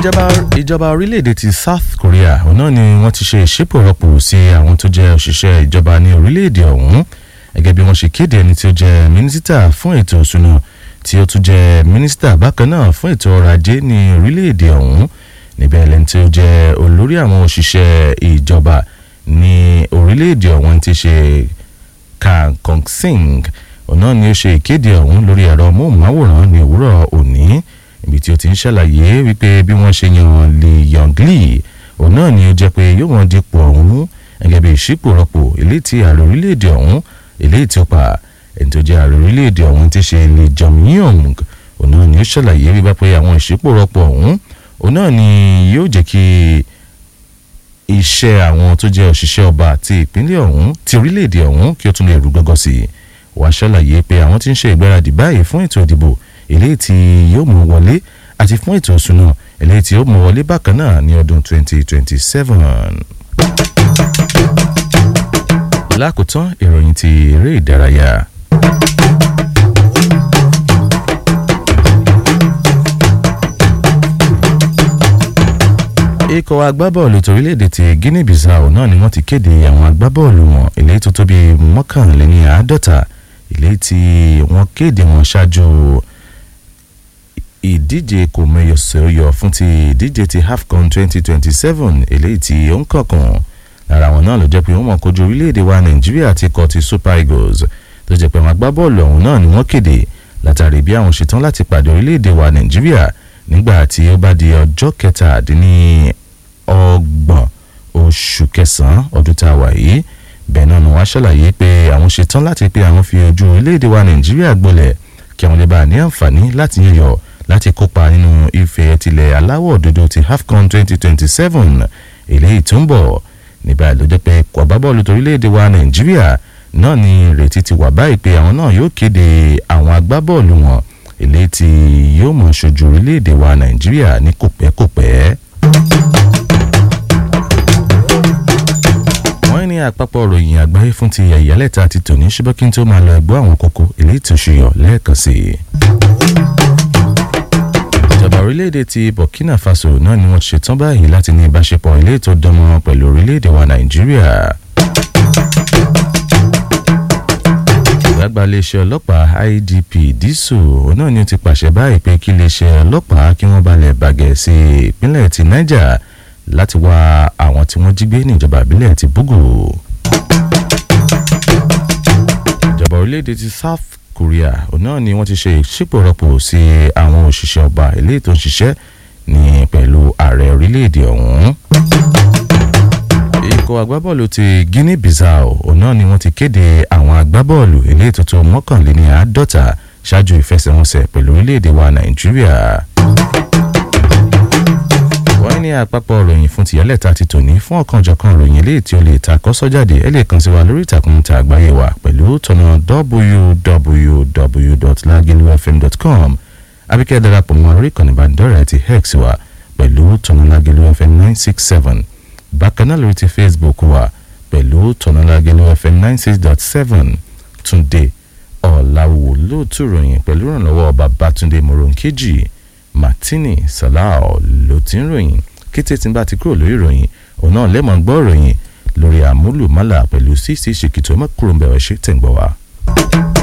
ìjọba ìjọba orílẹ̀-èdè ti South Korea òun náà ni wọ́n ti ṣe ìṣípòrọ̀pò sí àwọn tó jẹ́ òṣìṣẹ́ ìjọba ní orílẹ̀-èdè ọ̀hún gẹ́gẹ́ bí wọ́n ṣe kéde ẹni tí ó jẹ́ mínísítà fún ètò ìṣúná tí ó tún jẹ́ mínísítà bákan náà fún ètò ọrọ̀ ajé ní orílẹ̀-èdè ọ̀hún níbẹ̀ lẹ́ni tí ó jẹ́ olórí àwọn òṣìṣẹ́ ìjọba ní orílẹ̀-èdè ọ̀hún ti ṣe Kang Kong Sing òun náà ni ó ṣe ìkéde ọ̀hún lórí ẹ̀rọ móhùnmáwòrán ní òwúrọ̀ òní ibi tí ó ti ń ṣàlàyé wípé bí wọ́n ṣe yan Lee Yong Lee òun náà ni ó jẹ́ pé yóò wọ́n dípò ọ̀hún gẹ́gẹ́ bí ìṣípòrọ̀pò eléyìí tí ààrẹ orílẹ̀-èdè ọ̀hún eléyìí tí ó pa ẹni tó jẹ́ ààrẹ orílẹ̀-èdè ọ̀hún ti ṣe Lee Jong-yong òun náà ni ó ṣàlàyé wípé pé àwọn ìṣípòrọ̀pò ọ̀hún òun náà ni yóò jẹ́ kí iṣẹ́ àwọn tó jẹ́ òṣìṣẹ́ ọba ti ìpínlẹ̀ ọ̀hún ti orílẹ̀-èdè ọ̀hún kí ó tún lè rú gọ́gọ́ sí i wàá ṣàlàyé pé àwọn tí ń ṣe ìgbáradì báyìí fún ètò ìdìbò eléyìí tí yóò mú wọlé àti fún ètò ìṣúná eléyìí tí yóò mú wọlé bákan náà ní ọdún 2027. lákòótán ìròyìn ti eré ìdárayá. ikọ̀ agbábọ́ọ̀lù torílẹ̀-èdè ti Guinea Bissau náà ni wọ́n ti kéde àwọn agbábọ́ọ̀lù wọn eléyìí tó tó bíi mọ́kànléní àádọ́ta eléyìí tí wọ́n kéde wọn ṣáájú ìdíje kò mẹyọsẹyọ fún ti ìdíje ti AFCON 2027 eléyìí tí ó ń kọ̀kan lára wọn náà ló jẹ́ pé wọ́n mọ̀ kojú orílẹ̀-èdè wa Nàìjíríà àti ikọ̀ ti Super Eagles tó jẹ́ pé àwọn agbábọ́ọ̀lù ọ̀hún náà ni wọ́n kéde látàrí bí àwọn ṣetán láti pàdé orílẹ̀-èdè wa Nàìjíríà nígbà tí ó bá di ọjọ́ kẹtàdínní ọgbọ̀n oṣù kẹsàn-án ọdún tá a wà yìí bẹ́ẹ̀ náà ni wọ́n á ṣàlàyé pé àwọn ṣetán láti pé àwọn fi ojú orílẹ̀-èdè wa nàìjíríà gbolẹ̀ kí àwọn lè bá ní àǹfààní láti yíyọ láti kópa nínú ife tilẹ̀ aláwọ̀ òdodo ti AFCON 2027 eléyìí tó ń bọ̀ níbà ló jẹ́ pé kò agbábọ́ọ̀lù torílẹ̀-èdè wa nàìjíríà náà ni ìrètí ti wà báyìí pé àwọn náà yóò kéde àwọn agbábọ́ọ̀lù wọn eléyìí tí yóò mọ̀ ṣojú orílẹ̀-èdè wa nàìjíríà ní kòpẹ́kòpẹ́. wọ́n ní àpapọ̀ ròyìn àgbáyé fún ti ẹ̀yálẹ̀ta ti tòní ṣùgbọ́n kí n tó máa lọ ẹ̀gbọ́ àwọn kókó eléyìí tó ṣùyọ̀ lẹ́ẹ̀kan sí i. ìjọba orílẹ̀-èdè ti Burkina Faso náà ni wọ́n ti ṣetán báyìí láti ní ìbáṣepọ̀ ilé tó dánmọ́ pẹ̀lú orílẹ̀-èdè wa Nàìjíríà. ìgbàgbà iléeṣẹ́ ọlọ́pàá IDP Diso náà ni ó ti pàṣẹ báyìí pé kí iléeṣẹ́ ọlọ́pàá kí wọ́n balẹ̀ bàgẹ́ sí ìpínlẹ̀ ti Niger láti wá àwọn tí wọ́n jí gbé ní ìjọba ìbílẹ̀ ti Bugu. ìjọba orílẹ̀-èdè ti South Korea náà ni wọ́n ti ṣe ìṣípòrọ̀pò sí àwọn òṣìṣẹ́ ọba eléyìí tó ń ṣiṣẹ́ ní pẹ̀lú ààrẹ orílẹ̀-èdè ọ̀hún. ikọ̀ agbábọ́ọ̀lù ti Guinea Bissau náà ni wọ́n ti kéde àwọn agbábọ́ọ̀lù eléyìí tó tó mọ́kànléní àádọ́ta ṣáájú ìfẹsẹ̀wọnsẹ̀ pẹ̀lú orílẹ̀-èdè wa Nàìjíríà wọ́n ní àpapọ̀ ròyìn fún tìyẹ́lẹ̀ta ti tòní fún ọ̀kanjọ̀kan ròyìn eléyìí tí o lè ta kọ́sọ́ jáde ẹ lè kàn sí wa lórí ìtàkùn ta àgbáyé wa pẹ̀lú tọ̀nà www.lagilufm.com abíkẹ́ darapọ̀ mọ́ orí ìkànnì ìbánidọ́rẹ̀ẹ́ ti hex wa pẹ̀lú tọ̀nà lagilufm nine six seven bákan náà lórí ti facebook wa pẹ̀lú tọ̀nà lagilufm nine six dot seven túnde ọ̀làwò lóòtú ròyìn pẹ̀lú ìrànlọ́wọ́ babatunde moronkeji martini salao ló ti ń ròyìn kété tí n bá ti kúrò lórí ìròyìn òun náà lẹ́mọ̀ ń gbọ́ ìròyìn lórí àmúlùmálà pẹ̀lú cc ṣèkìtò mọ́kúrò ń bẹ̀rẹ̀ ṣe tẹ̀ ń gbọ́ wa.